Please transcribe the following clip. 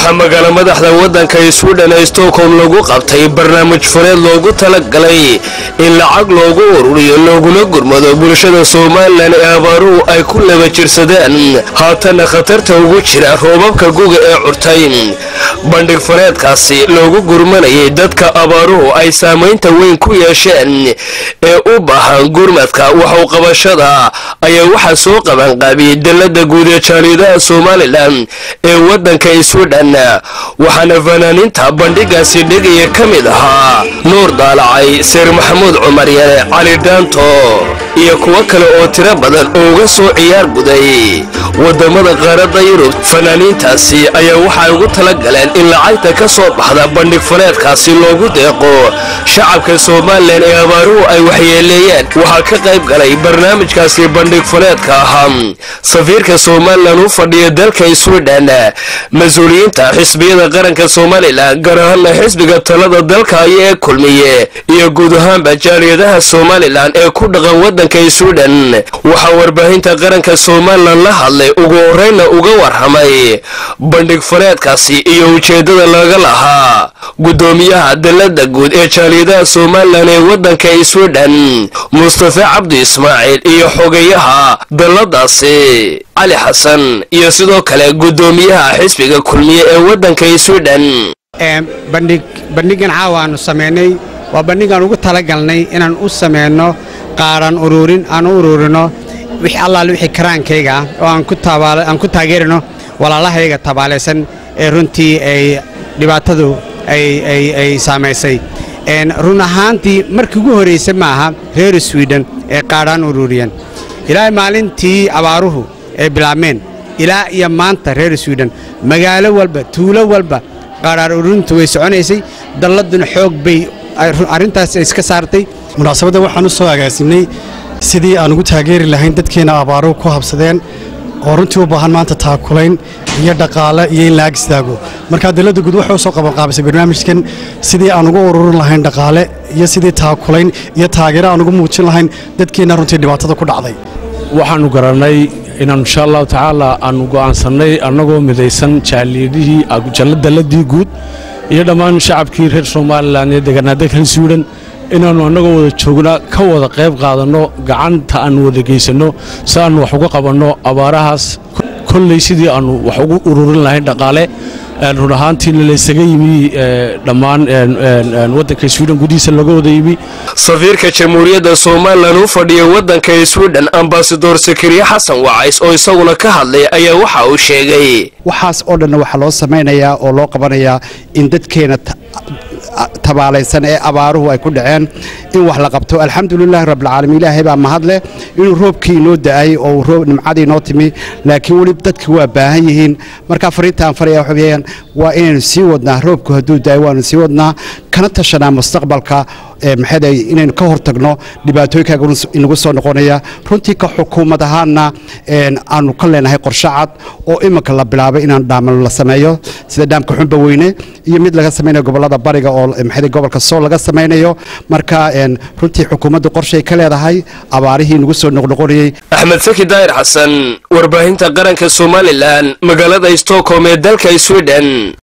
waxaa magaalo madaxda waddanka swidhen ee stockholm lagu qabtay barnaamij fureed loogu talagalay in lacag loogu ururiyo looguna gurmado bulshada somalilan ee abaaruhu ay ku laba jirsadeen haatana khatarta ugu jira roobabka guga ee curtay bandhig fureedkaasi loogu gurmanayay dadka abaaruhu ay saamaynta weyn ku yeesheen ee u baahan gurmadka waxu qabashada ayaa waxaa soo qabanqaabiyey dalada guud ee jaaliidaha somalilan ee waddanka swidhen waxaana fanaaniinta bandhigaasi dhegaya ka mid ahaa nuur daalacay seer maxamuud cumar yare cali dhaanto iyo kuwo kale oo tiro badan oo uga soo ciyaar guday wadamada qaaradda yurub fanaaniintaasi ayaa waxay ugu tala galeen in lacagta ka soo baxda bandhig fuleedkaasi loogu deeqo shacabka somalilan ee abaaruhu ay waxyeeleeyeen waxaa ka qayb galay barnaamijkaasi bandhig fuleedka ahaa safiirka somalilan u fadhiya dalka swidhen mas-uuliyiinta xisbiyada qaranka somalilan gaar ahaana xisbiga talada dalka aya ee kulmiye iyo guud ahaanba jaaliyadaha somalilan ee ku dhaqan waddanka swidhen waxaa warbaahinta qaranka somalilan la hadlay ugu horreynna uga warramay bandhig fuleedkaasi iyo ujeeddada laga lahaa guddoomiyaha dalada guud ee jaaliyadaha somalilan ee waddanka swidhen mustafe cabdi ismaaciil iyo xogeyaha dalladaasi cali xasan iyo sidoo kale guddoomiyaha xisbiga kulmiye ee waddanka swidhen bandhigan caawa aanu samaynay waa bandhigaan ugu talagalnay inaan u samayno qaaran uruurin aan u uruurino wix allaale wixii karaankayga ah oo aan ku taageerino walaalahayga tabaalaysan ee runtii ay dhibaatadu ay saamaysay run ahaantii markii ugu horraysa maaha reer swiden ee qaadhaan uruuriyeen ilaa maalintii abaaruhu ay bilaabmeen ilaa iyo maanta reer swiden magaalo walba tuulo walba qaadhaan uruurintu way soconaysay dalladuna xoog bay arrintaas iska saartay munaasabadda waxaan u soo agaasimnay sidii aan ugu taageeri lahayn dadkeenna abaaruhu ku habsadeen oo runtii u baahan maanta taakulayn iyo dhaqaale iyo in la ag istaago markaa dalladda guud waxay u soo qabanqaabisay barnaamijkan sidii aan ugu ururin lahayn dhaqaale iyo sidii taakulayn iyo taageero aan ugu muujin lahayn dadkeenna runtii dhibaatada ku dhacday waxaannu garannay inaan insha allahu tacaala aannu go'aansannay annagoo midaysan jaaliyadihii dalladii guud iyo dhammaan shacabkii reer somalilan ee deganaaday reer swiden inaannu annagoo wada joogna ka wada qayb qaadanno gacanta aannu wada geysanno si aannu wax uga qabanno abaarahaas kolley sidii aannu wax ugu ururin lahayn dhaqaale run ahaantiina laysaga yimi dhammaan waddanka swiden gudihiisa laga wada yimi safiirka jamhuuriyadda somalilan u fadhiya waddanka swiden ambasador sakariye xasan wacays oo isaguna ka hadlay ayaa waxa uu sheegay waxaas oo dhanna waxaa loo samaynayaa oo loo qabanayaa in dadkeena tabaalaysan ee abaaruhu ay ku dhaceen in wax la qabto alxamdulilaahi rabbilcaalamiin ilaahay baa mahadleh inuu roobkii inoo da'ay oo roob nimcadii inoo timi laakiin weli dadki waa baahan yihiin markaa fariintaan faraya waxa weeyaan waa inaynu sii wadnaa roobku hadduu da'ay waanu sii wadnaa kana tashanaa mustaqbalka maxay inaynu ka hortagno dhibaatooyinka inagu soo noqonaya runtii ka xukuumad ahaanna aanu ka leenahay qorshe cad oo iminka la bilaabay inaan dhaamal la sameeyo sida dhaamka xunba weyne iyo mid laga samaynayo gobolada bariga oo maxay gobolka sool laga samaynayo marka runtii xukuumaddu qorshay ka leedahay abaarihii inagu soo noqnoqonayey axmed saki daahir xasan warbaahinta qaranka somalilan magaalada stockholm ee dalka swiden